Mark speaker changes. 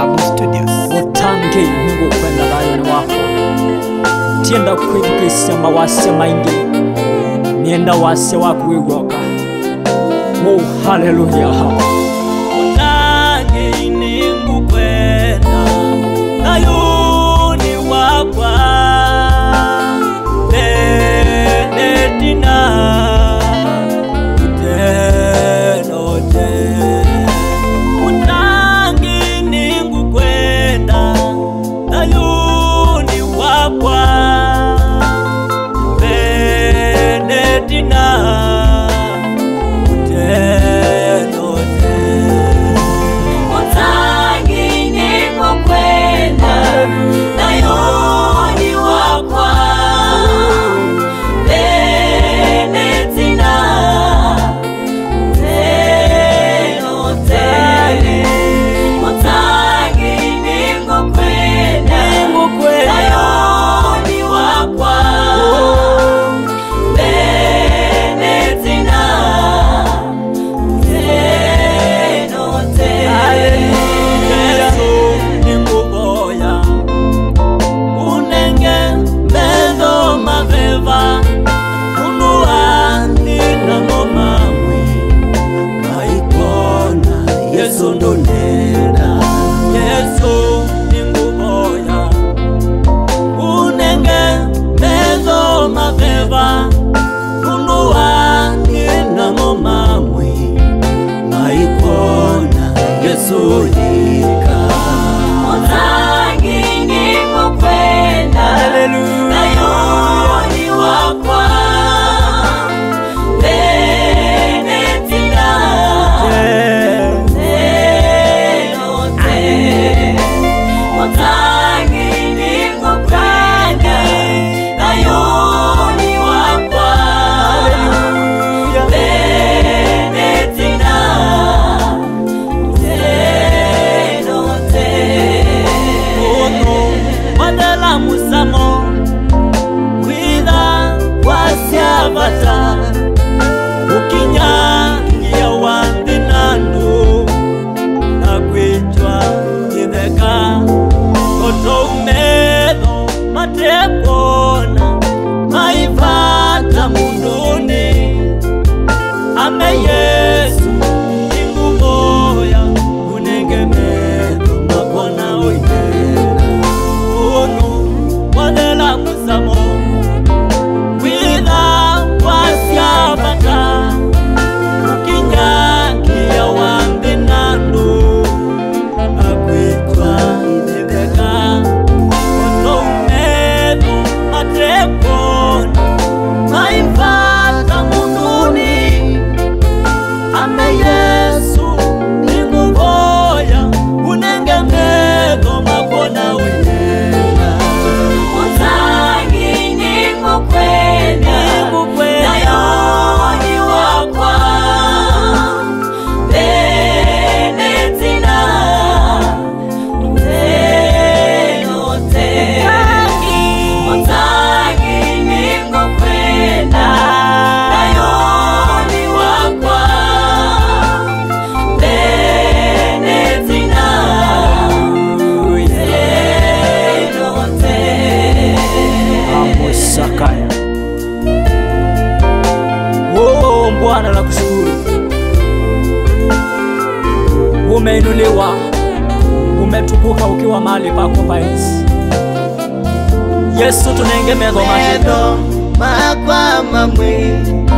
Speaker 1: Babu Studios.
Speaker 2: utange mungu kwenda thayoni wakwa tienda kwithukisya mawasya maingi nienda wasya waku wigwoka mu haleluya
Speaker 3: utange ningukwenda thayuni wakwa benetina utenote utange ningukwenda thayuni wakwa benetina utenote
Speaker 4: Utangi nikokwenda nayoni wakwa Benetina tenote Utangi nikokwenda nayoni wakwa Benetina tenote
Speaker 3: Yesu ninguboya unenge mendo maveva unuani namo mamwi aikona Yesu ndonena Yesu ninguboya unenge mendo maveva unuani namo mamwi maikona Yesu yika
Speaker 4: Utangi nikokwenda nayoni wakwa Benetina tenote Utangi nikokwenda nayoni wakwa Benetina tenote
Speaker 3: Ono wadala musamo Wila wasyavata Ukinyangia wandi nandu Nakwitwa itheka Oto umetho matepona Maivata munduni Ame Yesu ingumoya unengemetho makona oinena unu wathela musamo witha wasyavata ukinyakia wambi nandu akwitwa itheka oto umetho matepona maivata munduni ame Yesu ninguvoya unenge metho makona unena
Speaker 4: Utangi nikokwenda nayoni wakwa Benetina tenote Utangi nikokwenda nayoni wakwa Benetina tenote
Speaker 2: amosakaya oh bwana nakushukuru umeinuliwa umetukuka ukiwa mahali pako pa enzi yesu tunengemedho mahendo
Speaker 3: makwa mamwe